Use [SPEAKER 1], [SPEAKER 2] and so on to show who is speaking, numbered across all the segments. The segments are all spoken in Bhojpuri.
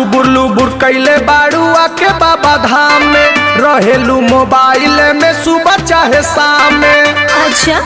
[SPEAKER 1] लुबुर लुबुर कैले बाड़ू आके बाबा धाम में रहेलू मोबाइल में सुबह चाहे शाम में
[SPEAKER 2] अच्छा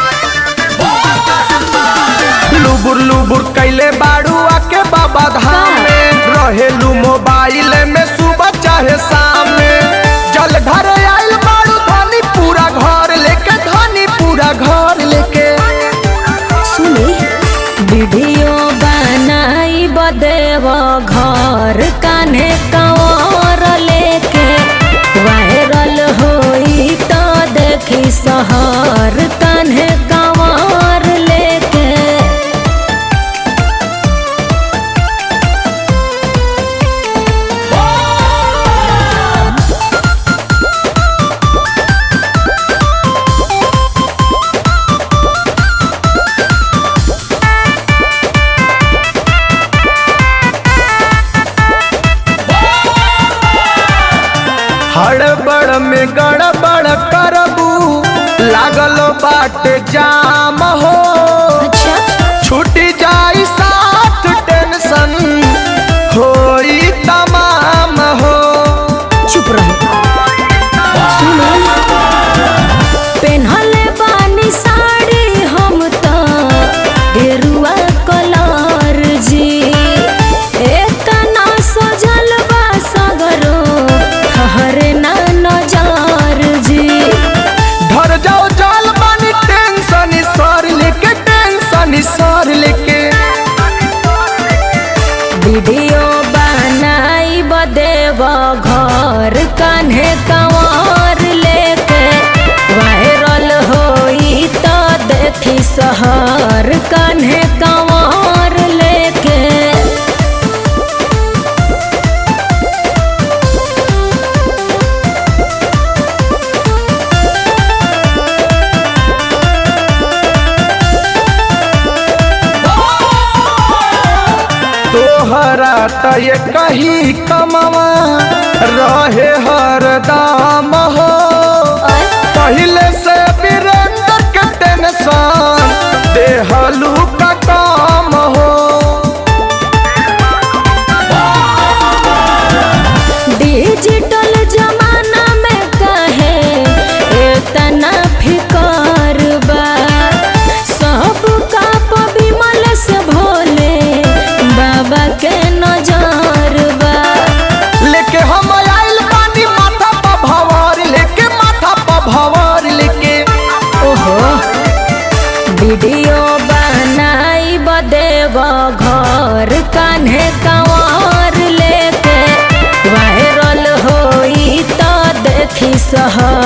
[SPEAKER 1] लुबुर लुबुर कैले बाड़ू आके बाबा धाम में रहेलू मोबाइल में सुबह चाहे शाम में जल घर आइल बाड़ू धनी पूरा घर लेके धनी पूरा घर लेके
[SPEAKER 2] सुनी वीडियो बनाई बदेव घर कान्हे कंवर लेके वायरल होई तो देखी शहर कान्हे कंवर लेके
[SPEAKER 1] हड़बड़ में गड़बड़ करबू लागल बाट जाम हो
[SPEAKER 2] अच्छा
[SPEAKER 1] छूट जाई साथ टेंशन होई तमाम हो
[SPEAKER 2] चुप रहो सुनो पेन्हले बानी साड़ी हम त गेरुआ कलर जी एतना सजल बा सगरो हरे ना नजर जी
[SPEAKER 1] धर जाओ जाल बानी टेंशन सर लेके टेंशन सर लेके
[SPEAKER 2] वीडियो बनाई बदेव घर कान्हे कंवर लेके वायरल होई तो देखी शहर कान्हे कंवर लेके
[SPEAKER 1] तोहरा त ये कही कमवा रहे हर दाम हो पहले से वीरेंद्र के टेंशन देहलू का काम हो
[SPEAKER 2] डिजिटल जमाना में कहे इतना फिकर बा सब का विमल से भोले बाबा के नजर बा
[SPEAKER 1] लेके हम आइल बानी माथा पर भवर लेके माथा पर भवर लेके
[SPEAKER 2] ओहो वीडियो बनाई बदेव घर कान्हे कंवर लेके वायरल होई तो देखी शहर